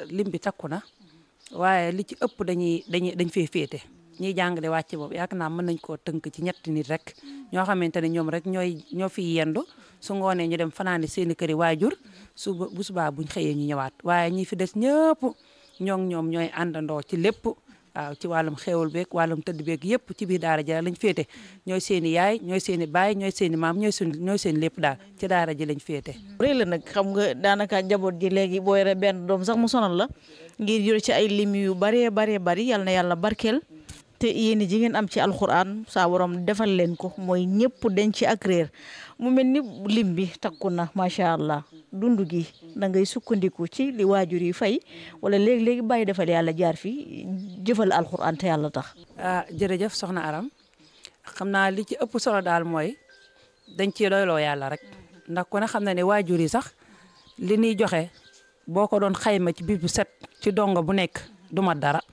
lim bi takku na waaye li ci ëpp dañuy dañuy dañ fee féete ñiy jàngale wàcc boobu yaakaar naa mën nañ koo tënk ci ñetti nit rek ñoo xamante ne ñoom rek ñooy ñoo fiy yendu su ngoonee ñu dem fanaani seeni këri waajur su bu subaa buñ xëyee ñu ñëwaat waaye ñi fi des ñëpp ñoo ñoom ñooy àndandoo ci lépp waaw ci wàllum xéewal beeg wàllum tëdd beeg yëpp ci biir daara ji lañ féete ñooy seen i yaay ñooy seen i baay ñooy seen i maam ñooy seen ñooy seen lépp daal ci daara ji lañ féete réy la nag xam nga daanaka njaboot ji léegi boo yore benn doom sax mu sonal la ngir yor ci ay lim yu baree baree bari yal na yàlla barkeel te yéen ji ngeen am ci alxuraan saa borom defal leen ko mooy ñëpp denc ci ak réer mu mel ni lim bi takku na macha allah dund gi da ngay sukkandiku ci li waajur yi fay wala léegi-léegi bàyyi defal yàlla jaar fi jëfal alxuraan te yàlla tax. ah jërëjëf soxna Aram xam naa li ci ëpp solo daal mooy dañ ciy doyloo yàlla rek ndax ku ne xam na ne waajur yi sax li ñuy joxe boo ko doon xayma ci biir bu set ci dongo bu nekk du mat dara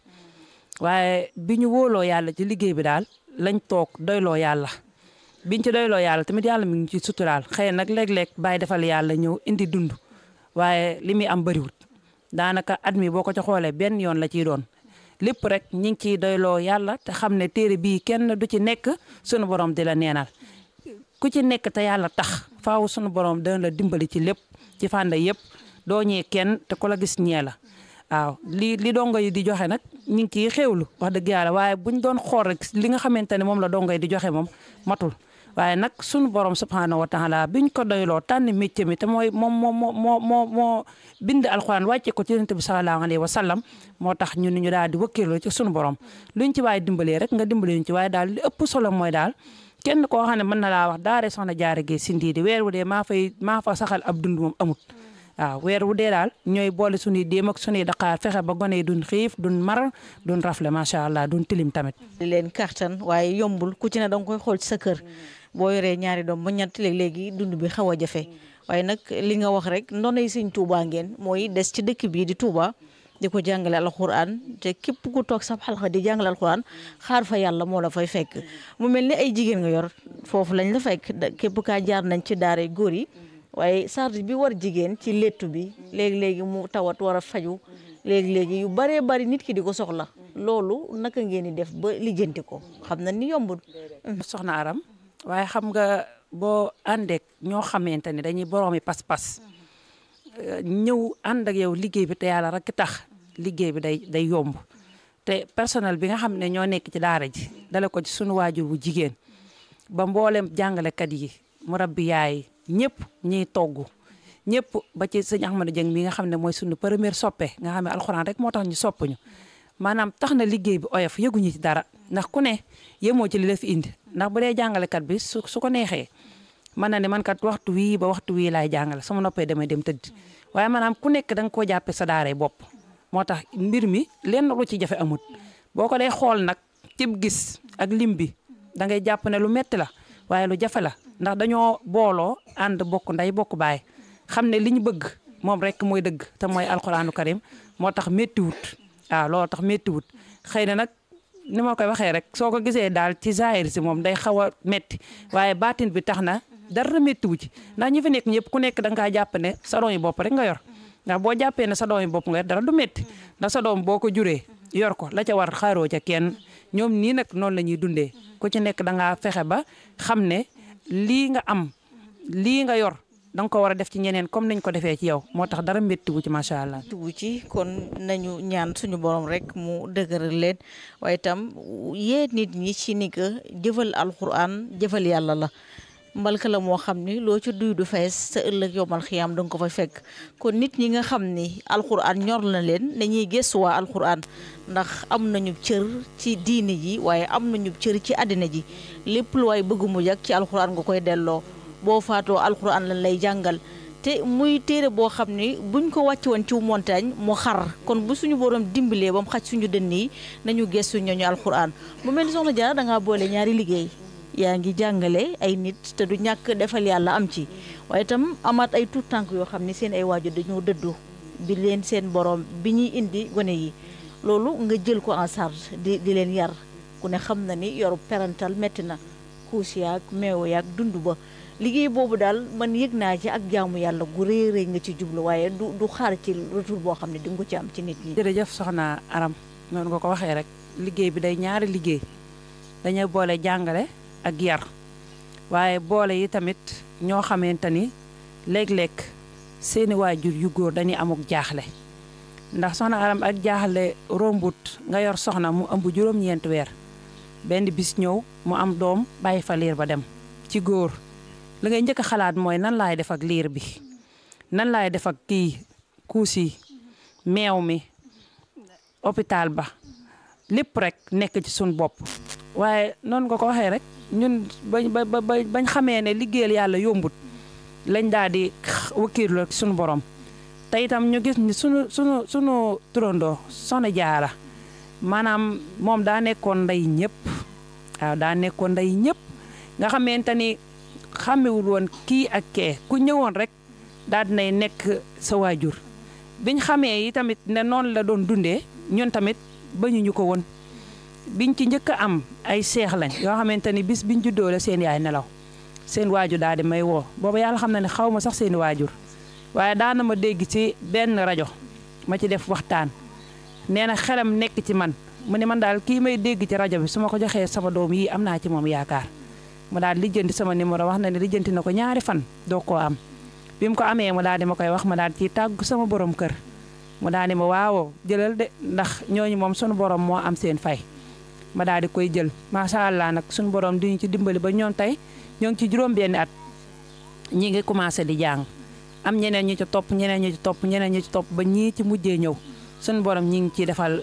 waaye bi ñu wóoloo yàlla ci liggéey bi daal lañ toog doyloo yàlla. biñ ci doyloo yàlla tamit yàlla mi ngi ci suturaal xëy nag léeg-léeg bàyyi defal yàlla ñëw indi dund waaye li muy am bëriwut daanaka at mi boo ko ci xoolee benn yoon la ciy doon lépp rek ñi ngi ciy doyloo yàlla te xam ne téere bii kenn du ci nekk sunu borom di la neenal ku ci nekk te yàlla tax faaw sunu borom dana la dimbali ci lépp ci fànn yëpp doo ñee kenn te ku la gis ñee la waaw li li dongo yi di joxe nag ñu ngi ciy xéewlu wax dëgg yàlla waaye buñ doon xool rek li nga xamante ne moom la dongo yi di joxe moom matul waaye nag sunu borom subhanahu wa taala biñ ko doyloo tànn métier mi te mooy moom moo moo moo moo bind alxuraan wàcce ko ci yonent bi sallallahu alayhi wa sallam moo tax ñun ñu daal di wëkkeeloo ci sunu borom luñ ci waaye dimbalee rek nga dimbale ñu ci waaye daal li ëpp solo mooy daal kenn koo xam ne mën na laa wax daare soxna jaare gi si ndiidi weer wu dee maa fay maa fa saxal ab dund moom amut waaw weer wu dee daal ñooy boole suñuy déem ak suñuy daqaar fexe ba gone yi duñ xiif duñ mar duñ rafle macha allah duñ tilim tamit. di leen kartan waaye yombul ku ci ne danga koy xool ci sa kër boo yoree ñaari doom ba ñett léeg-léegi dund bi xaw a jafe waaye nag li nga wax rek ndonay sëñ Touba ngeen mooy des ci dëkk bii di Touba di ko jàngale alxuraan te képp ku toog sab xalxa di jàngale alxuraan xaar fa yàlla moo la fay fekk mu mel ni ay jigéen nga yor foofu lañ la fekk képp kaa jaar nañ ci daara góor yi. waaye charge bi war jigéen ci léttu bi léegi-léegi mu tawat war a faju léegi-léegi yu baree bari nit ki di ko soxla loolu naka ngeen di def ba lijjanti ko xam na ni yombul soxna Aram waaye xam nga boo àndeek ñoo xamante ne dañuy boroomi pas-pas ñëw ànd ak yow liggéey bi te yàlla rek tax liggéey bi day day yomb te personnel bi nga xam ne ñoo nekk ci daara ji dale ko ci sunu waajur bu jigéen ba mboolem jàngalekat yi mu rabbi yaay ñëpp ñiy togg ñëpp ba ci sëñ Ahmadou Dieng mi nga xam ne mooy suñu première soppe nga xam ne alxuraan rek moo tax ñu sopp ñu maanaam tax na liggéey bi oyof yëguñu ci dara ndax ku ne yemoo ci li la fi indi ndax bu dee jàngalekat bi su su ko neexee mën na ne man kat waxtu wii ba waxtu wii laay jàngale sama noppee damay dem tëdd waaye maanaam ku nekk da nga koo jàppee sa daaray bopp moo tax mbir mi lenn lu ci jafe amut boo ko dee xool nag cib gis ak lim bi da ngay jàpp ne lu metti la waaye lu jafe la ndax dañoo booloo ànd bokk nday bokk baay xam ne li ñu bëgg moom rek mooy dëgg te mooy alxuraanu karim moo tax méttiwut waaw loolu tax méttiwut xëy na nag ni ma koy waxee rek soo ko gisee daal ci zaahir si moom day xaw a métti waaye baatin bi tax na dara méttiwu ci ndax ñi fi nekk ñëpp ku nekk da nga kaa jàpp ne sa doom yi bopp rek nga yor ndax boo jàppee ne sa doom yi bopp nga yor dara du métti ndax sa doom boo ko juree yor ko la ca war xaaroo ca kenn ñoom nii nag noonu la ñuy dundee ku ci nekk da ngaa fexe ba xam ne lii nga am lii nga yor da nga ko war a def ci ñeneen comme nañ ko defee ci yow moo tax dara méttiwu ci macha allah. tugu ci kon nañu ñaan suñu borom rek mu dëgëral leen waaye itam yee nit ñi ci ni que jëfal alxuraan jëfal yàlla la. mbalka la moo xam ni loo ci duy du fees sa ëllëg yomal xiyaam danga ko fa fekk kon nit ñi nga xam ni alxuraan ñor na leen dañuy gëstu waa alxuraan ndax am nañu cër ci diine ji waaye am nañu cër ci àddina ji lépp lu waay bëgg mu jag ci alxuraan nga koy delloo boo faatoo alxuraan lan lay jàngal te muy téere boo xam ni buñ ko wàcc woon ci montagne mu xar kon bu suñu borom dimbalee ba mu xaj suñu dënn yi nañu gëstu ñooñu alxuraan mu mel ni soxna Jaara da ngaa boole ñaari liggéey yaa ngi jàngale ay nit te du ñàkk defal yàlla am ci waaye itam amaat ay tuut tànk yoo xam ni seen ay waajur dañoo dëddu bi leen seen borom bi ñuy indi gone yi loolu nga jël ko en charge di di leen yar ku ne xam na ni yoru parental métti na kuus yaag meew yaag dund ba liggéey boobu daal man yëg naa ci ak jaamu yàlla gu rëy rëy nga ci jublu waaye du du xaar ci retour boo xam ne di nga ko ci am ci nit ñi. jërëjëf soxna Aram noonu nga ko waxee rek liggéey bi day ñaari liggéey dañuy boole jàngale ak yar waaye boole yi tamit ñoo xamante ni léeg-léeg seeni waajur yu góor dañuy amuk jaaxle ndax soxna Aram ak jaaxle rombut nga yor soxna mu ëmb juróom-ñeenti weer benn bis ñëw mu am doom bàyyi fa liir ba dem ci góor li ngay njëkk a xalaat mooy nan laay def ak liir bi nan laay def ak kii kuus yi meew mi hôpital ba lépp rek nekk ci suñ bopp waaye noonu nga ko waxee rek ñun bañ ba ba bañ xamee ne liggéeyal yàlla yombut lañ daal di wakkiirlu ak suñu borom te itam ñu gis ni sunu sunu sunu turandoo Soxna Jaara maanaam moom daa nekkoon ndey ñëpp waaw daa nekkoon ndey ñëpp nga xamante ni xàmmewul woon kii ak kee ku ñëwoon rek daal dinay nekk sa waajur biñ xamee yi tamit ne noonu la doon dundee ñun tamit bañuñu ko woon biñ ci njëkk a am ay seex lañ yoo xamante ni bis biñ juddoo la seen yaay nelaw seen waajur daal di may woo boobu yàlla xam na ne xaw ma sax seeni waajur waaye daana ma dégg ci benn rajo ma ci def waxtaan nee na xelam nekk ci man mu ne man daal kii may dégg ci rajo bi su ma ko joxee sama doom yi am naa ci moom yaakaar mu daal lijjanti sama numéro wax na ne lijjanti na ko ñaari fan doo koo am bi mu ko amee mu daal di ma koy wax ma daal ci tàggu sama borom kër mu daal di ma waawoo jëlal de ndax ñooñu moom sunu borom moo am seen fay ma daal di koy jël macha allah nag sunu borom di ñu ci dimbali ba ñoom tey ñoo ngi ci juróom-benni at ñi ngi commencé di jàng am ñeneen ñu ci topp ñeneen ñu ci topp ñeneen ñu ci topp ba ñii ci mujjee ñëw sunu borom ñi ngi ciy defal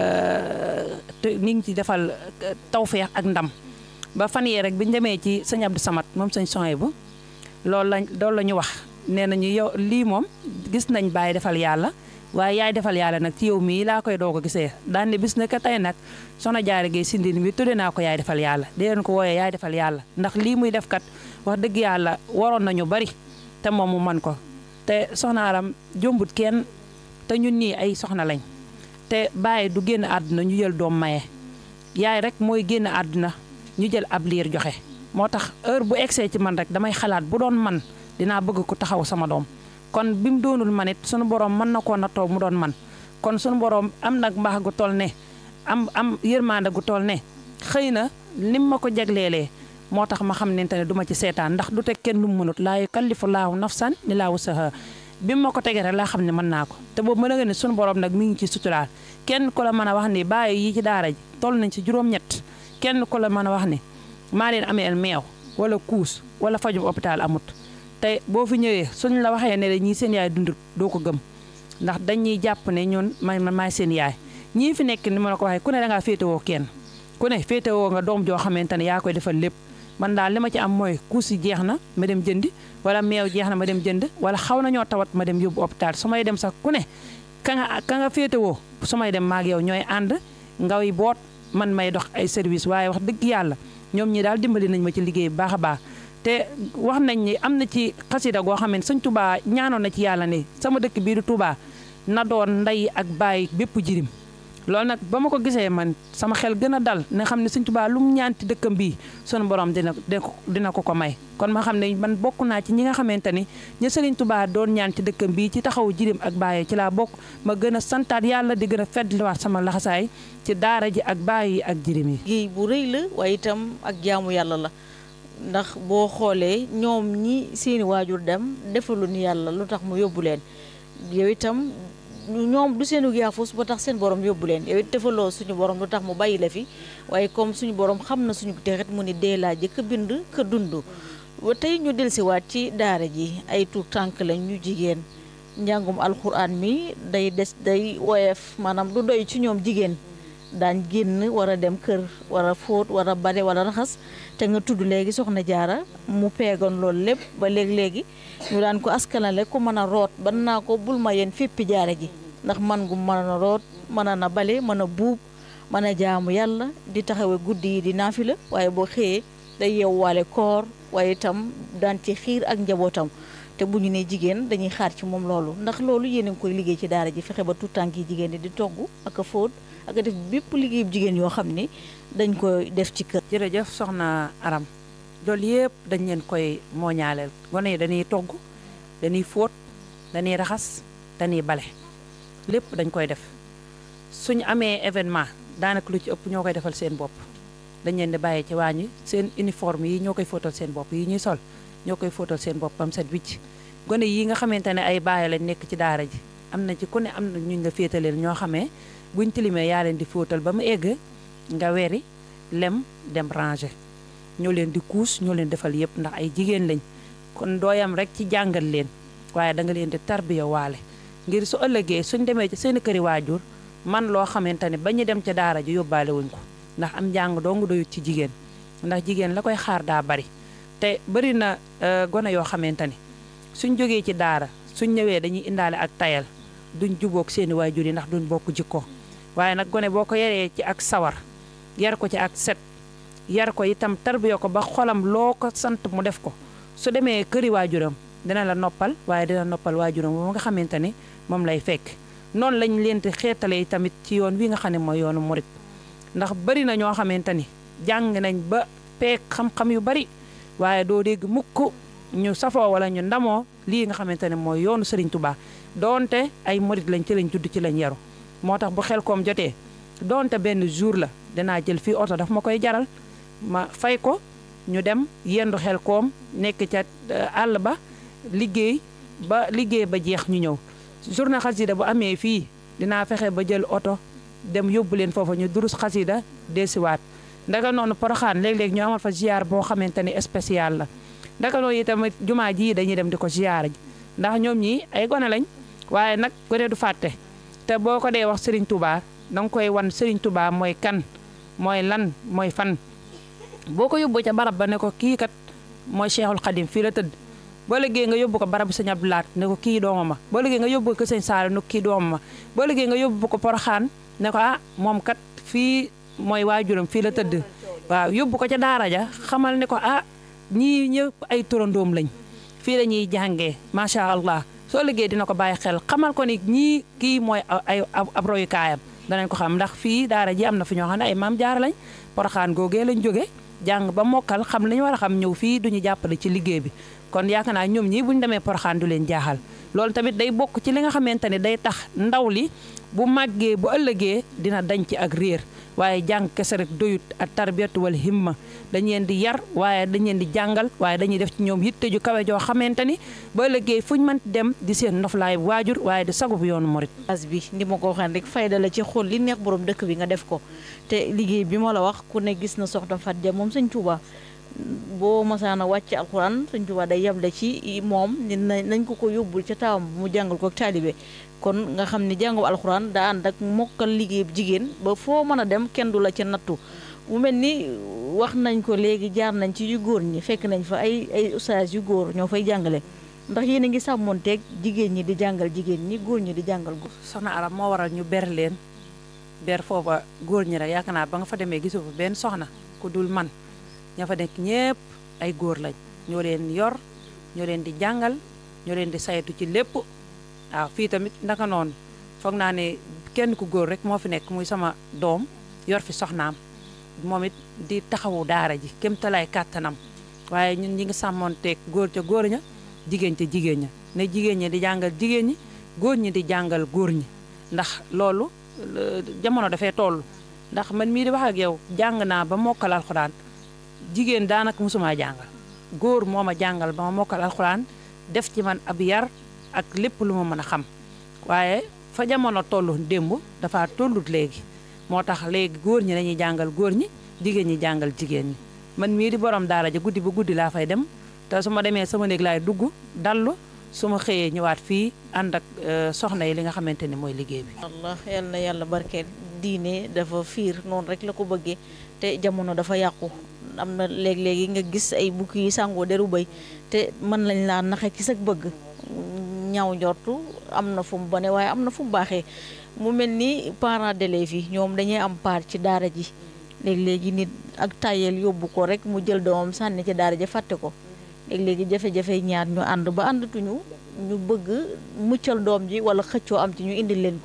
ñi ngi ci defal tawfeex ak ndam ba fan yee rek bi ñu demee ci sëñ Abdou Samad moom sëñ Soye bu loolu lañ loolu la ñu wax nee nañu yow lii moom gis nañ bàyyi defal yàlla waaye yaay defal yàlla nag ci yow mii laa koy doog a gisee daan ne bis na ka tey nag soxna Jaara Gey Sindin bi tudde naa ko yaay defal yàlla di leen ko wooyee yaay defal yàlla ndax lii muy def kat wax dëgg yàlla waroon nañu bari te moom mu man ko te soxna Aram jombut kenn te ñun nii ay soxna lañ te bàyyi du génn àdduna ñu jël doom maye yaay rek mooy génn àdduna ñu jël ab liir joxe moo tax heure bu egsee ci man rek damay xalaat bu doon man dinaa bëgg ku taxaw sama doom kon bi mu doonul man it sunu borom mën na koo nattoo mu doon man kon sunu borom am nag mbaax gu toll ne am am yërmande gu toll ne xëy na nim ma ko jagleelee moo tax ma xam ne te ne du ma ci seetaan ndax du teg kenn lu mu mënut laa yukallifu laahu nafsan illaa wusahaa bi mu ma ko tegee rek laa xam ne mën naa ko te boobu mën nga ne sunu borom nag mi ngi ci suturaal kenn ku la mën a wax ni bàyyi yi ci daara ji toll nañ ci juróom-ñett kenn ku la mën a wax ni maa leen ameel meew wala kuus wala fajum hôpital amut te boo fi ñëwee suñ la waxee ne la ñii seen yaay dundut doo ko gëm ndax dañuy jàpp ne ñun man man maay seen yaay ñii fi nekk ni ma la ko waxee ku ne da ngaa féetewoo kenn ku ne féetewoo nga doom joo xamante ne yaa koy defal lépp man daal li ma ci am mooy kuus yi jeex na ma dem jëndi wala meew jeex na ma dem jënd wala xaw nañoo tawat ma dem yóbbu hôpital su may dem sax ku ne ka nga ka nga féetewoo su may dem maag yow ñooy ànd ngaw yi boot man may dox ay service waaye wax dëgg yàlla ñoom ñi daal dimbali nañ ma ci liggéey bu baax a baax te wax nañ ni am na ci xasida goo xam ne sëñ Touba ñaanoon na ci yàlla ne sama dëkk bii du Touba na doon ndey ak baay bépp jirim loolu nag ba ma ko gisee man sama xel gën a dal ne xam ne sëñ Touba lu mu ñaanti dëkkam bii sunu borom dina dina ko ko may kon ma xam ne man bokk naa ci ñi nga xamante ni ña sëriñ Touba doon ñaan ci dëkkam bii ci taxaw jirim ak baay ci laa bokk ma gën a santaat yàlla di gën a feddliwaat sama laxasaay ci daara ji ak baay yi ak jirim yi géey bu rëy la waaye itam ak jaamu yàlla la ndax boo xoolee ñoom ñi seeni waajur dem defalu ni yàlla lu tax mu yóbbu leen yow itam ñoom du seenu yaafus ba tax seen borom yóbbu leen yow it defaloo suñu borom lu tax mu bàyyi la fi waaye comme suñu borom xam na suñu texet mu ni dee laa jëkk bind ka dund ba tey ñu dellusiwaat ci daara ji ay tuut tànk lañ ñu jigéen njàngum alxuraan mi day des day woyof maanaam du doy ci ñoom jigéen daañ génn war a dem kër war a fóot war a bale wala raxas te nga tudd léegi soxna jaara mu peegoon loolu lépp ba léegi-léegi ñu daan ko askanale ku mën a root ban naa ko bul ma yéen féppi jaara ji ndax man gu mën a root mën a na bale mën a buub mën a jaamu yàlla di taxawe guddi yi di naafila waaye boo xëyee day yewwaale koor waaye itam daan ci xiir ak njabootam te bu ñu nee jigéen dañuy xaar ci moom loolu ndax loolu yéen a ngi koy liggéey ci daara ji fexe ba tout tànk yi jigéen ñi di togg ak a fóot ak a def bépp liggéey jigéen yoo xam ni dañ koy def ci kër. jërëjëf soxna Aram loolu yëpp dañ leen koy mooñaaleel gone yi dañuy togg dañuy fóot dañuy raxas dañuy bale lépp dañ koy def suñu amee événement daanaka lu ci ëpp ñoo koy defal seen bopp dañ leen di bàyyi ci waañ wi seen uniforme yi ñoo koy fóotal seen bopp yi ñuy sol ñoo koy fóotal seen bopp bam set wicc gone yi nga xamante ne ay baay lañ nekk ci daara ji am na ci ku ne am na ñu nga féetaleel ñoo xamee buñ tilimee yaa leen di fóotal ba mu egg nga weri lem dem ranger ñoo leen di kuus ñoo leen defal yëpp ndax ay jigéen lañ kon dooyam rek ci jàngal leen waaye da nga leen di tarbiya waale ngir su ëllëgee suñ demee ci seen këri waajur man loo xamante ne ba ñu dem ca daara ji yóbbaale wuñ ko ndax am njàng dong doyut ci jigéen ndax jigéen la koy xaar daa bari te bari na gone yoo xamante ni suñ jógee ci daara suñ ñëwee dañuy indaale ak tayal duñ jubóog seeni waajur yi ndax duñ bokk jikko waaye nag gone boo ko yaree ci ak sawar yar ko ci ak set yar ko itam tarbiya ko ba xolam loo ko sant mu def ko su demee këri waajuram dina la noppal waaye dina noppal waajuram ba nga xamante ni moom lay fekk noonu lañ leen di xeetalee tamit ci yoon wi nga xam ne mooy yoonu murit ndax bari na ñoo xamante ni jàng nañ ba peek xam-xam yu bari waaye doo dégg mukk ñu safoo wala ñu ndamoo lii nga xamante ne mooy yoonu Serigne Touba doonte ay murit lañ ci lañ judd ci lañ yaru moo tax bu xel koom jotee doonte benn jour la dinaa jël fii oto daf ma koy jaral ma fay ko ñu dem yendu xel koom nekk ca àll ba liggéey ba liggéey ba jeex ñu ñëw journée xasida bu amee fii dinaa fexe ba jël oto dem yóbbu leen foofa ñu durus xasida desiwaat ndaka noonu poroxaan léeg-léeg ñu amal fa ziar boo xamante ni spécial la ndaka noonu itamit jumaa ji dañuy dem di ko ziar ji ndax ñoom ñii ay gone lañ waaye nag gone du fàtte te boo ko dee wax Serigne Touba danga koy wan Serigne Touba mooy kan mooy lan mooy fan boo ko yóbbu ca barab ba ne ko kii kat mooy Cheikhul Khadim fii la tëdd boo liggéey nga yóbbu ko barabu sëñ Abdou Lahat ne ko kii dooma ma boo liggéey nga yóbbu ko sëñ Saali ne ko kii dooma ma boo liggéey nga yóbbu ko Poroxaan ne ko ah moom kat fii mooy waajuram fii la tëdd waaw yóbbu ko ca daara ja xamal ne ko ah ñii ñëpp ay turandoom lañ fii la ñuy jàngee macha allah soo liggéey dina ko bàyyi xel xamal ko ni ñii kii mooy ay ab royukaayam danañ ko xam ndax fii daara ji am na fi ñoo xam ne ay maam jaara lañ Poroxaan googee lañ jóge jàng ba mokkal xam li ñu war a xam ñëw fii duñu jàppale ci liggéey bi kon yaakaar naa ñoom ñii bu ñu demee Poroxaan du leen jaaxal loolu tamit day bokk ci li nga xamante ne day tax ndaw li bu màggee bu ëllëgee dina dañ ci ak réer waaye jàng kese rek doyut ak tarbiyatu wal himma dañ leen di yar waaye dañ leen di jàngal waaye dañuy def ci ñoom yitte ju kawe joo xamante ni ba ëllëgee fuñ mën dem di seen noflaay waajur waaye di sagub yoonu morit as bi ndi ma ko waxee rek fayda la ci xool li neex borom dëkk bi nga def ko te liggéey bi ma la wax ku ne gis na soxna Fat Dia moom sëñ Touba boo masaana wàcc alxuraan sëñ Touba day yable ci moom nañ ko ko yóbbul ca taawam mu jàngal ko taalibe kon nga xam ne jàngu alxuraan daa ànd ak mokkal liggéey jigéen ba foo mën a dem kenn du la ca nattu mu mel ni wax nañ ko léegi jaar nañ ci yu góor ñi fekk nañ fa ay ay ustaas yu góor ñoo fay jàngale ndax yéen a ngi sàmmonteeg jigéen ñi di jàngal jigéen ñi góor ñi di jàngal góor. soxna Aram moo waral ñu ber leen ber foofa góor ñi rek yaakaar naa ba nga fa demee gisoo fa benn soxna ku dul man ña fa nekk ñépp ay góor lañ ñoo leen yor ñoo leen di jàngal ñoo leen di saytu ci lépp. waaw fii tamit naka noonu foog naa ne kenn ku góor rek moo fi nekk muy sama doom yor fi soxnaam moom it di taxawu daara ji kem talaay kàttanam waaye ñun ñi ngi sàmmoonteeg góor ca góor ña jigéen ca jigéen ña ne jigéen ñi di jàngal jigéen ñi góor ñi di jàngal góor ñi ndax loolu jamono dafay toll ndax man mii di wax ak yow jàng naa ba mokkal alxuraan jigéen daanaka mosumaa jàngal góor moo ma jàngal ba ma mokkal alxuraan def ci man ab yar ak lépp lu ma mën a xam waaye fa jamono tollu démb dafa tollut léegi moo tax léegi góor ñi dañuy jàngal góor ñi jigéen ñi jàngal jigéen ñi man mii di borom daara ja guddi ba guddi laa fay dem te su ma demee sama néeg laay dugg dallu su ma xëyee ñëwaat fii ànd ak soxna yi li nga xamante ni mooy liggéey bi. Allah yal na yàlla barkeel diine dafa fiir noonu rek la ko bëggee te jamono dafa yàqu am na léeg-léegi nga gis ay bukki yi sàngoo deru bëy te mën lañ laa naxe ci sa bëgg. ñaaw njortu am na fu mu bone waaye am na fu mu baaxee mu mel ni parents d'élèves yi ñoom dañuy am part ci daara ji léegi-léegi nit ak tayel yóbbu ko rek mu jël doomam sànni ci daara ji fàtte ko léegi-léegi jafe-jafe ñaar ñu ànd ba àndatuñu ñu bëgg muccal doom ji wala xëccoo am ci ñu indil leen ko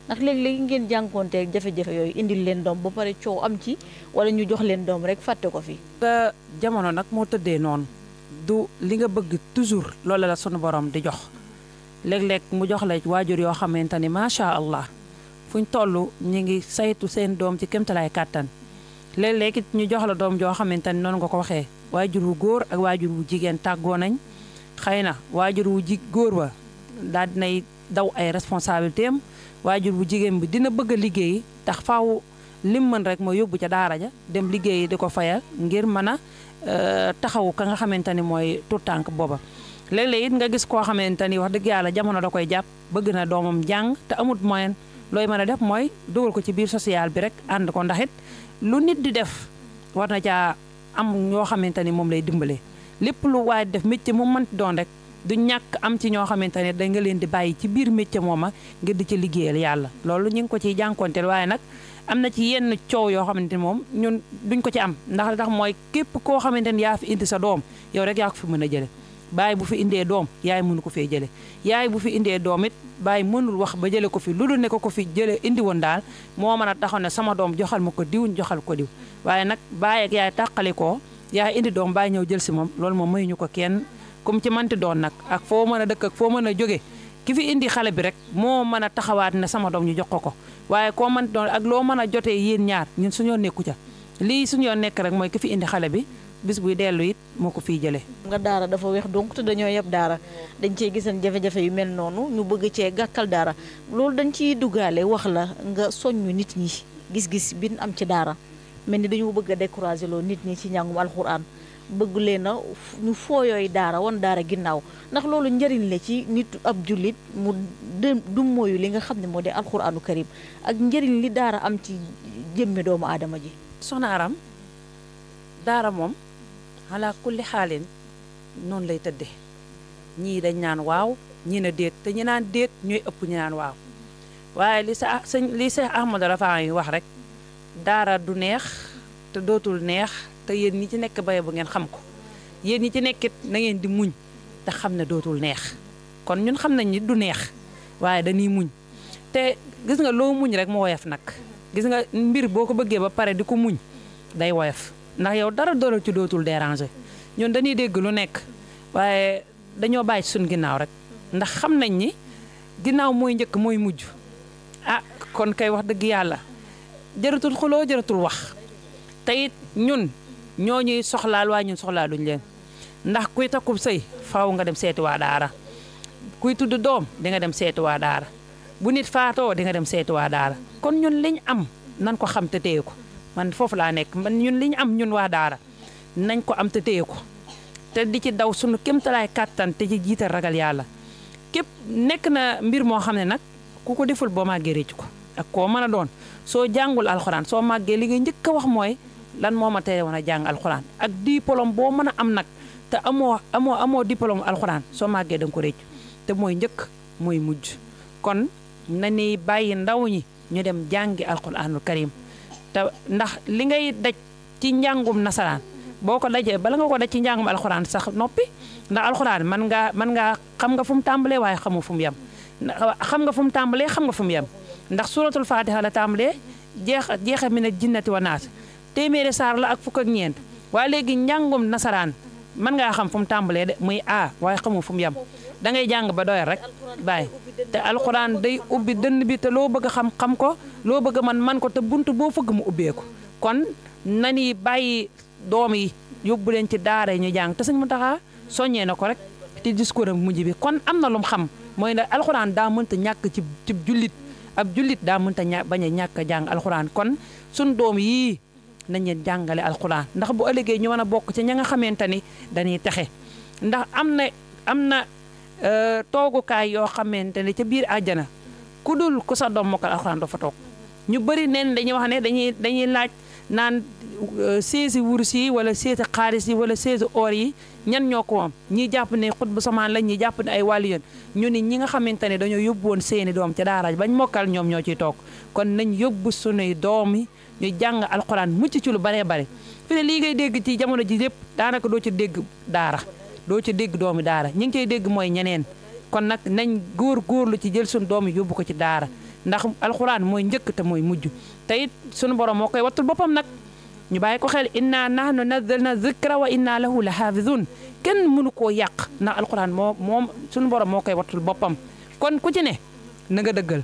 ndax léegi-léegi ngeen jànkoonteeg jafe-jafe yooyu indil leen doom ba pare coow am ci wala ñu jox leen doom rek fàtte ko fi nga jamono nag moo tëddee noonu du li nga bëgg toujours loolu la sunu borom di jox léeg-léeg mu jox la waajur yoo xamante ni macha allah fuñ toll ñu ngi saytu seen doom ci kéemtalaay kàttan léeg-léeg it ñu jox la doom joo xamante ni noonu nga ko waxee waajur wu góor ak waajur wu jigéen tàggoo nañ xëy na waajur wu ji góor ba daal dinay daw ay responsabilité am waajur bu jigéen bi dina bëgg a liggéey tax faaw lim mën rek mooy yóbbu ca daara ja dem liggéeyi di ko fayal ngir mën a taxawu ka nga xamante ni mooy tout tànk booba léeg-léeg it nga gis koo xamante ni wax dëgg yàlla jamono da koy jàpp bëgg na doomam jàng te amut moyen looy mën a def mooy dugal ko ci biir social bi rek ànd ko ndax it lu nit di def war na caa am ñoo xamante ni moom lay dimbale lépp lu waay def métier mu mënti doon rek du ñàkk am ci ñoo xamante ne da nga leen di bàyyi ci biir métier mooma ngir di ci liggéeyal yàlla loolu ñu ngi ko ciy jànkonteel waaye nag am na ci yenn coow yoo xamante ni moom ñun duñ ko ci am ndax li tax mooy képp koo xamante ni yaa fi indi sa doom yow rek yaa ko fi mën a jële baay bu fi indee doom yaay mënu ko fee jële yaay bu fi indee doom it baay mënul wax ba jële ko fi lu dul ne ko ko fi jële indi woon daal moo mën a taxaw ne sama doom joxal ma ko diw joxal ko diw waaye nag baay ak yaay tàqali ko yaay indi doom baay ñëw jël si moom loolu moom mayuñu ko kenn comme ci manti doon nag ak foo mën a dëkk ak foo mën a jóge ki fi indi xale bi rek moo mën a taxawaat ne sama doom ñu jox ko ko waaye koo manti doon ak loo mën a jotee yéen ñaar ñun suñoo nekku ca lii suñoo nekk rek mooy ki fi indi xale bi bis buy dellu it moo ko fiy jëlee. nga daara dafa weex donc te dañoo yeb daara dañ cee gisan jafe-jafe yu mel noonu ñu bëgg cee gàkkal daara loolu dañ ciy duggaale wax la nga soññu nit ñi gis-gis bi ñu am ci daara mel ni dañoo bëgg a décourager loo nit ñi ci njàngum alxuraan bëgg leen a ñu fooyooy daara wan daara ginnaaw ndax loolu njëriñ la ci nit ab jullit mu du mooyu li nga xam ne moo di alxuraanu karim ak njëriñ li daara am ci jëmmi doomu aadama ji. soxna Aram daara moom ala kulli xaalin noonu lay tëddee ñii dañ naan waaw ñii na déet te ñi naan déet ñooy ëpp ñi naan waaw waaye li sa sëñ li sa Ahmadou Rafa yi wax rek daara du neex te dootul neex te yéen ñi ci nekk baye bu ngeen xam ko yéen ñi ci nekkit na ngeen di muñ te xam ne dootul neex kon ñun xam nañ ni du neex waaye dañuy muñ te gis nga loo muñ rek mu woyof nag gis nga mbir boo ko bëggee ba pare di ko muñ day woyof ndax yow dara dara ci dootul déranger ñun dañuy dégg lu nekk waaye dañoo bàyyi suñ ginnaaw rek ndax xam nañ ni ginnaaw mooy njëkk mooy mujj ah kon kay wax dëgg yàlla jëratul xuloo jëratul wax te it ñun ñoo ñuy soxlaal waaye ñun soxlaaluñ leen ndax kuy takkub sëy faaw nga dem seeti waa daara kuy tudd doom di nga dem seeti waa daara bu nit faatoo di nga dem seeti waa daara kon ñun liñ am nan ko xam te téye ko man foofu laa nekk man ñun liñ am ñun waa daara nañ ko am te téye ko te di ci daw sunu kéemtalaay kàttan te ci jiital ragal yàlla képp nekk na mbir moo xam ne nag ku ko deful boo màggee réccu ko ak koo mën a doon soo jàngul alxuraan soo màggee li nga njëkk a wax mooy lan moo ma tere woon a jàng alxuraan ak diplôme boo mën a am nag te amoo amoo amoo diplôme alxuraan soo màggee da nga ko réccu te mooy njëkk mooy mujj kon na ni bàyyi ndaw ñi ñu dem jàngi alxuraanul karim te ndax li ngay daj ci njàngum nasaraan boo ko dajee bala nga ko daj ci njàngum alxuraan sax noppi ndax alxuraan man ngaa man ngaa xam nga fu mu tàmbalee waaye xamu fu mu yem xam nga fu mu tàmbalee xam nga fu mu yem ndax suratul fatiha la tàmbalee jeex jeexe mi ne jinnati wa naas téeméeri saar la ak fukk ak ñeent waaye léegi njàngum nasaraan mën ngaa xam fu mu tàmbalee de muy a waaye xamu fu mu yem da ngay jàng ba doyal rek bàyyi te alxuraan day ubbi dënn bi te loo bëgg a xam xam ko loo bëgg a man man ko te bunt boo fëgg mu ubbeeku kon nani bàyyi doom yi yóbbu leen ci daara yi ñu jàng te sëñ Muntaxa soññee na ko rek ci discours am mujj bi kon am na lu mu xam mooy ne alxuraan daa mënta ñàkk ci ci jullit ab jullit daa mënta ña bañ a ñàkk a jàng alxuraan kon suñ doom yii nañ leen jàngale alxuraan ndax bu ëllëgee ñu mën a bokk ci ña nga xamante ni dañuy texe ndax am na am na toogukaay yoo xamante ne ca biir àjjana ku dul ku sa doom mokkal alxuraan doo fa toog ñu bëri neen dañuy wax ne dañuy dañuy laaj naan seesi wurus yi wala seesi xaalis yi wala seesi or yi ñan ñoo ko moom ñi jàpp ne xut bu samaan lañ ñi jàpp ne ay wàllu yoon ñu ni ñi nga xamante ne dañoo yóbbu woon seeni doom ca daara bañ mokkal ñoom ñoo ciy toog kon nañ yóbbu sunuy doom yi ñu jàng alxuraan mucc ci lu baree bare fi ne lii ngay dégg ci jamono ji yëpp daanaka doo ci dégg daara doo ci dégg doomi daara ñi ngi koy dégg mooy ñeneen kon nag nañ góor góorlu ci jël suñu doom yi yóbbu ko ci daara ndax alxuraan mooy njëkk te mooy mujj te it sunu borom moo koy wattul boppam nag ñu bàyyi ko xel inna nahnu nazzalna zikra wa inna lahu la xaafizun kenn mënu koo yàq ndax alxuraan moo moom sunu borom moo koy wattul boppam kon ku ci ne na nga dëggal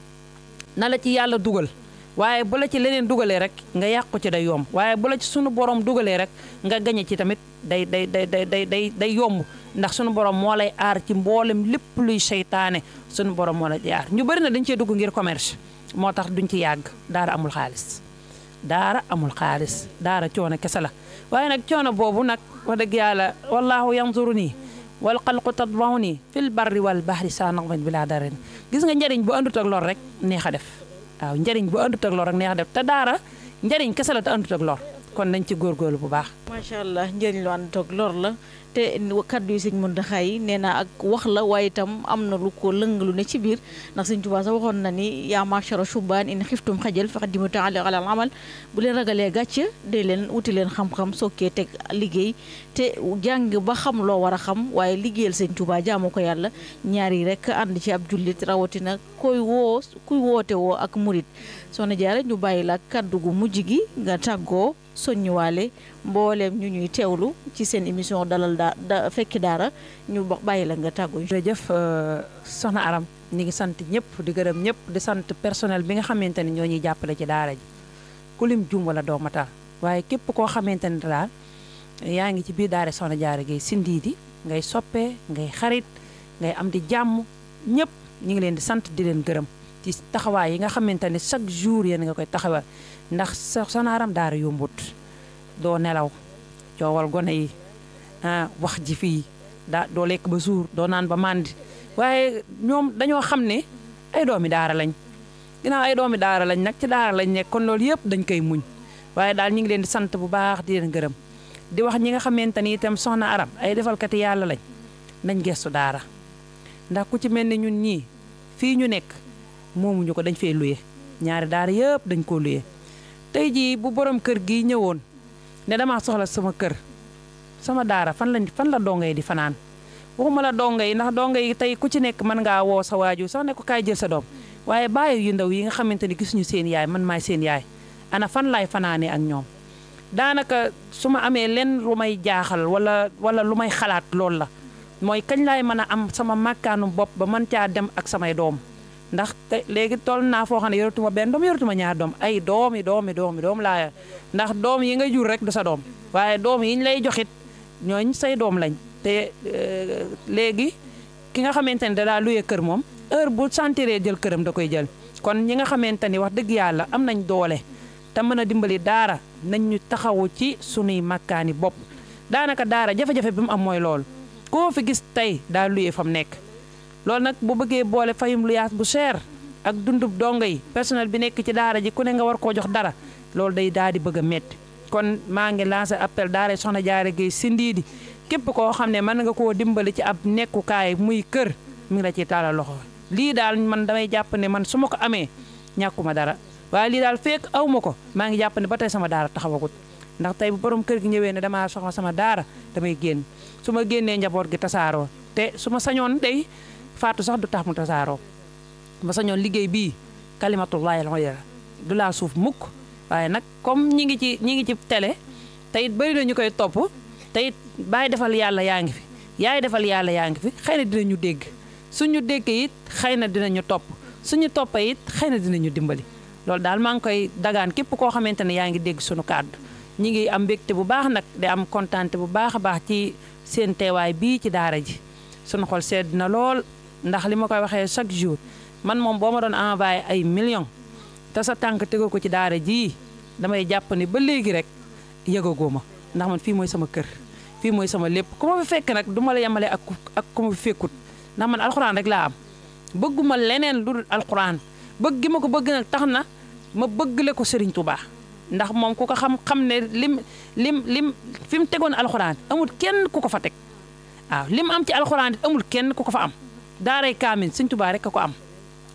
na la ci yàlla dugal waaye bu la ci leneen dugalee rek nga yàqu ci day yomb waaye bu la ci sunu borom dugalee rek nga gañe ci tamit day day day day day day day yomb ndax sunu borom moo lay aar ci mboolem lépp luy seytaane sunu borom moo lay aar ñu bëri na dañ cee dugg ngir commerce moo tax duñ ci yàgg daara amul xaalis daara amul xaalis daara coono kese la waaye nag coono boobu nag wax dëgg yàlla wallahu yanzuru nii wal xalqu tatbahu nii fil barri wal bahri saa naqman bi laa darin gis nga njëriñ bu àndut ak lor rek neex a def waaw njëriñ bu àndut ak lor rek neex a def te daara njëriñ kese la te àndut ak lor kon nañ ci góorgóorlu bu baax macha allah njëriñ lu ànd toog lor la te kaddu yi sëñ Muntaxa yi nee naa ak wax la waaye itam am na lu ko lëngalu ne ci biir ndax sëñ Tuubaa sax waxoon na ni yaa machara shubaan in xiftum xajal faqaddimu taala ala al amal bu leen ragalee gàcc dee leen wuti leen xam-xam sokkee teg liggéey te jàng ba xam loo war a xam waaye liggéeyal sëñ Tuubaa jaamu ko yàlla ñaar yi rek ànd ci ab jullit rawatina koy woo kuy woote woo ak murit soxna Jaara ñu bàyyi la kaddu gu mujj gi nga tàggoo soññuwaale mbooleem ñu ñuy teewlu ci seen émission dalal daa da fekki daara ñu bàyyi la nga tàggoo jërëjëf soxna Aram ñi ngi sant ñëpp di gërëm ñëpp di sant personnel bi nga xamante ni ñoo ñuy jàppale ci daara ji ku lim jum wala doo matal waaye képp koo xamante ni daal yaa ngi ci biir daara soxna Jaara Gaye sindiidi ngay soppee ngay xarit ngay am di jàmm ñëpp ñu ngi leen di sant di leen gërëm ci taxawaay yi nga xamante ni chaque jour yéen nga koy taxawal ndax soxna Aram daara yombut doo nelaw coowal gone yi ah wax ji fii daa doo lekk ba suur doo naan ba màndi waaye ñoom dañoo xam ne ay doomi daara lañ ginnaaw ay doomi daara lañ nag ci daara lañ nekk kon loolu yëpp dañ koy muñ waaye daal ñu ngi leen di sant bu baax di leen gërëm di wax ñi nga xamante ni itam soxna Aram ay defalkati yàlla lañ nañ gestu daara ndax ku ci mel ni ñun ñii fii ñu nekk moomuñu ko dañ fee luye ñaari daara yëpp dañ koo luye tey jii bu borom kër gi ñëwoon ne damaa soxla sama kër sama daara fan lañ fan la donga yi di fanaan waxuma la donga yi ndax donga yi tey ku ci nekk mën ngaa woo sa waajur sax ne ko kaay jël sa doom waaye bàyyi yu ndaw yi nga xamante ni gisuñu seen yaay man maay seen yaay ana fan laay fanaanee ak ñoom daanaka su ma amee lenn lu may jaaxal wala wala lu may xalaat loolu la mooy kañ laay mën a am sama màkkaanu bopp ba mën caa dem ak samay doom ndax te léegi toll naa foo xam ne yoratuma benn doom yoratuma ñaar doom ay doomi doomi doomi doom laa ndax doom yi nga jur rek du sa doom waaye doom yi ñu lay joxit ñooñ say doom lañ te léegi ki nga xamante ni da daa luye kër moom heure bu sentiree jël këram da koy jël kon ñi nga xamante ni wax dëgg yàlla am nañ doole te mën a dimbali daara nañ ñu taxawu ci sunuy makkaani bopp daanaka daara jafe-jafe bi mu am mooy loolu koo fi gis tey daa luye fa mu nekk loolu nag bu bëggee boole fayum luyaas bu cher ak dundub dongo yi personnel bi nekk ci daara ji ku ne nga war koo jox dara loolu day daal di bëgg a métti kon maa ngi lancé appel daara soxna Jaara Gaye Sindiidi képp koo xam ne mën nga koo dimbali ci ab nekkukaay muy kër mi ngi la ciy taalal loxo lii daal man damay jàpp ne man su ma ko amee ñàkkuma dara waaye lii daal fekk aw ma ko maa ngi jàpp ne ba tey sama daara taxawagut ndax tey bu borom kër gi ñëwee ne damaa soxla sama daara damay génn su ma génnee njaboot gi tasaaroo te su ma sañoon day faatu sax du tax mu tasaaroo ma sañoon liggéey bii kalimatullahi al-ulya du laa suuf mukk waaye nag comme ñi ngi ci ñi ngi ci télé te it bëri na ñu koy topp te it bàyyi defal yàlla yaa ngi fi yaay defal yàlla yaa ngi fi xëy na dinañu dégg suñu dégg it xëy na dinañu topp suñu toppa it xëy na dinañu dimbali loolu daal maa ngi koy dagaan képp koo xamante ne yaa ngi dégg suñu kàddu ñi ngi am mbégte bu baax nag di am kontaante bu baax a baax ci seen teewaay bii ci daara ji suñu xol sedd na lool ndax li ma koy waxee chaque jour man moom boo ma doon envoyé ay millions te sa tànk tegu ko ci daara jii damay jàpp ne ba léegi rek yëgagoo ma ndax man fii mooy sama kër fii mooy sama lépp ku ma fi fekk nag du ma la yemale ak ak ku ma fi fekkut ndax man alxuraan rek laa am bëgguma leneen lu dul alxuraan bëgg gi ma ko bëgg nag tax na ma bëggle ko Serigne Touba ndax moom ku ko xam xam ne lim lim lim fi mu tegoon alxuraan amul kenn ku ko fa teg waaw lim am ci alxuraan it amul kenn ku ko fa am daaray kaamin Serigne Touba rek a ko am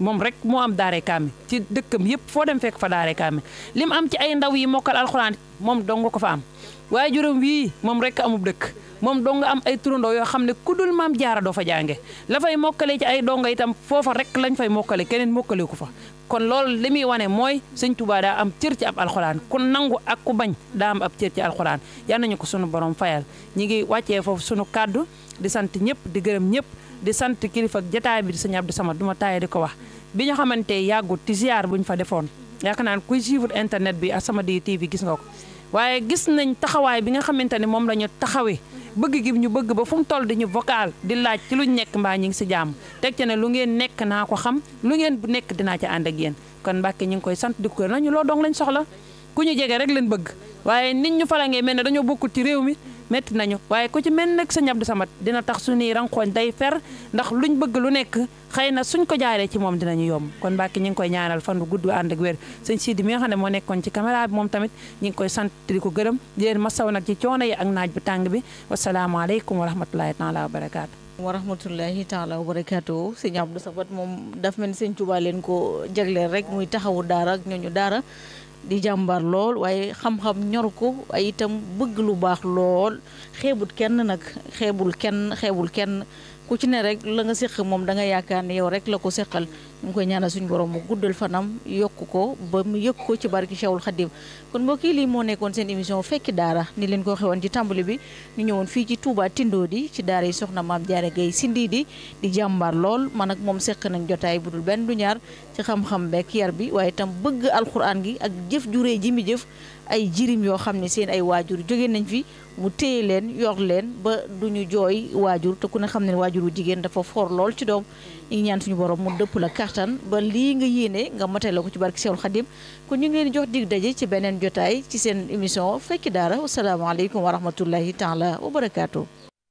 moom rek moo am daare kaami ci dëkkam yëpp foo dem fekk fa daare kaami li mu am ci ay ndaw yi mokkal alxuraan moom dong ko fa am waaye juróom wii moom rek amub dëkk moom dong am ay turandoo yoo xam ne ku dul maam jaara doo fa jànge la fay mokkale ci ay donga itam foofa rek lañ fay mokkale keneen mokkale ku fa kon loolu li muy wane mooy sëñ Touba daa am cër ci ab alxuraan ku nangu ak ku bañ daa am ab cër ci alxuraan yal nañu ko sunu borom fayal ñi ngi wàccee foofu sunu kàddu di sant ñëpp di gërëm ñëpp di sant kilifa ak jataay bi di sëñ Abdou Samad du ma taaye di ko wax bi ñu xamante yàggut ci ziar bu ñu fa defoon yaakaar naa kuy suivre internet bi ak Samadiyya TV gis nga ko waaye gis nañ taxawaay bi nga xamante ne moom la ñu taxawee bëgg gi ñu bëgg ba fu mu toll di ñu vocal di laaj ci luñ nekk mbaa ñi ngi si jàmm teg ci ne lu ngeen nekk naa ko xam lu ngeen bu nekk dinaa ci ànd ak yéen kon Mbàkke ñu ngi koy sant di ko nañu loo dong lañ soxla ku ñu jege rek lañ bëgg waaye nit ñu fala ngee mel ne dañoo bokkul ci réew mi metti nañu waaye ku ci mel nag sëñ Abdou Samad dina tax suñuy ranqooñ day fer ndax luñ bëgg lu nekk xëy na suñ ko jaaree ci moom dinañu yomb kon Mbàkke ñu ngi koy ñaanal fan bu gudd ànd ak wér sëñ Sidi mi nga xam ne moo nekkoon ci caméra bi moom tamit ñu ngi koy sant di ko gërëm di leen masaw nag ci coono yi ak naaj bu tàng bi wasalaamaaleykum wa rahmatulahi taala wa barakaatu wa rahmatullahi taala wa barakaatu sëñ Abdou Samad moom daf mel ni sëñ Tuubaa leen ko jagleel rek muy taxawu daara ak ñooñu daara di jàmbar lool waaye xam-xam ñor ko ay itam bëgg lu baax lool xeebut kenn nag xeebul kenn xeebul kenn ku ci ne rek la nga séq moom da nga yaakaar ne yow rek la ko séqal ñu ngi koy ñaanal suñu borom mu guddal fanam yokk ko ba mu yëg ko ci barki Cheikhul Khadim kon mbokk yi lii moo nekkoon seen émission fekki daara ni leen ko xewoon ci tàmbali bi ñu ñëwoon fii ci Touba Tindodi ci daara yi soxna maam Jaara Gay Sindi di di jàmbaar lool man ak moom séq nañ jotaay bu dul benn du ñaar ci xam-xam beek yar bi waaye itam bëgg alxuraan gi ak jëf juree ji mi jëf ay jirim yoo xam ne seen ay waajur jóge nañ fi mu téye leen yor leen ba duñu jooy waajur te ku ne xam ne waajur wu jigéen dafa for lool ci doom ñu ngi ñaan suñu borom mu dëpp la kartan ba lii nga yéene nga matee la ko ci barke Seexul Xadim kon ñu ngi leen di jox dig daje ci beneen jotaay ci seen émission fekki daara wasalaamaaleykum wa rahmatullahi taala wa barakaatu.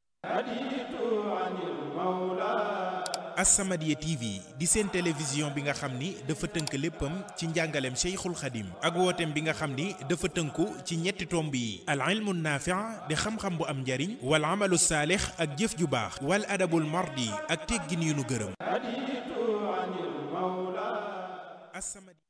As-Samadiyya TV di seen télévision bi nga xam ni dafa tënk léppam ci njàngaleem Cheikhul Khadim ak wooteem bi nga xam ni dafa tënku ci ñetti tomb yi al ilmu naafi' di xam-xam bu am njariñ wal amalu saalix ak jëf ju baax wal adabul mardi ak teggin yu nu gërëm As-Samadiyya